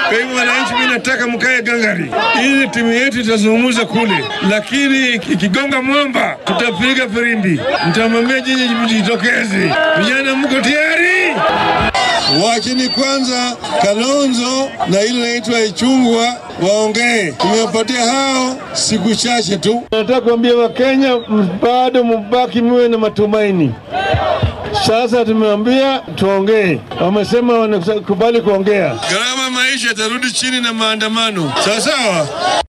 Kwa hivyo wananchi, mimi nataka mkae gangari, ili timu yetu itazungumza kule, lakini ikigonga mwamba tutapiga firimbi, mtamwambia nyinyi mjitokeze. Vijana, mko tayari? Wachini kwanza Kalonzo na ile inaitwa Ichungwa waongee. Tumewapatia hao siku chache tu. Nataka kuambia Wakenya bado mubaki muwe na matumaini. Sasa tumeambia tuongee, wamesema wanakubali kuongea. Gharama maisha itarudi chini na maandamano, sawa sawa.